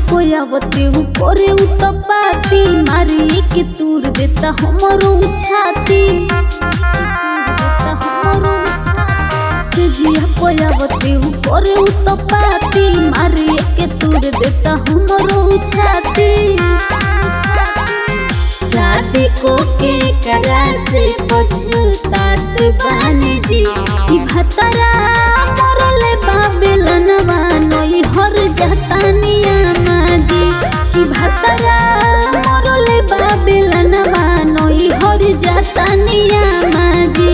पयावते ऊपरे उतपाती मारी के तूर देता हमरो छाती देता हमरो छाती से जिया पयावते ऊपरे उतपाती मारी के तूर देता हमरो छाती शादी को के करा से पछतात बानी जी ई भतरा मरले बाबेलनवा नई हर जतानिया माजी ई भतरा मरले बाबेलनवा नई हर जतानिया माजी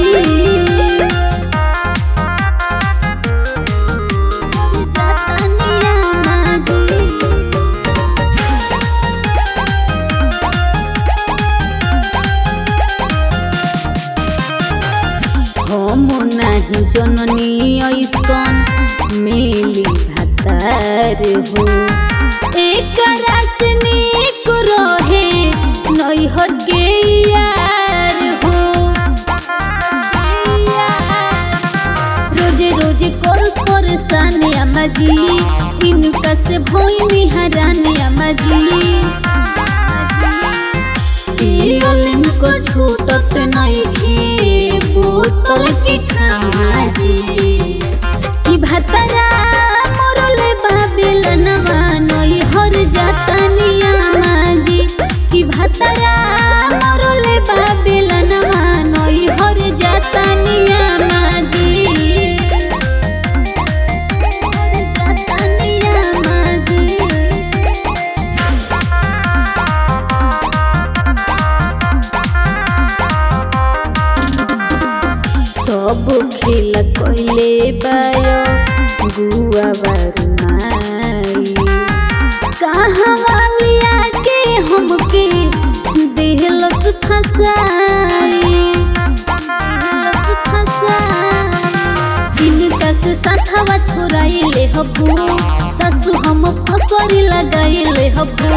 जतानिया माजी हम नाही जननी ऐसन मेली भातार हो एकरा से नीक रहे नैहर के यार हो रोजे रोजे कर परेशान अम्मा जी इनका से भोई हरान अम्मा जी पियलिन को छूटत नइखे बोतल के खामाजी कि भतरा मरले बाबेलनवा नई हर जातनिया माजी कि भतरा मरले बाबेलनवा नई हर जातनिया माजी जातनिया माजी सब खेल कइले बायो गुआ बारमाई कहवा लिया के हमके देहलस फसाई देहलस फसाई इनका से साथवा छोराइले हबू सासू हम फसरी लगाइले हबू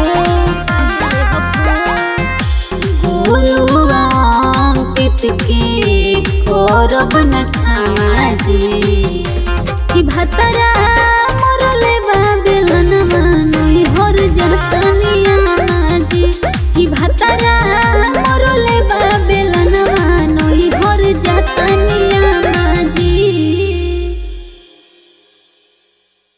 गोलुआ अंकित के करब न छामाजी कि भतरा मरले बाबेलनवा नई हर जतनिया माजी कि भतरा मरले बाबेलनवा नई हर जतनिया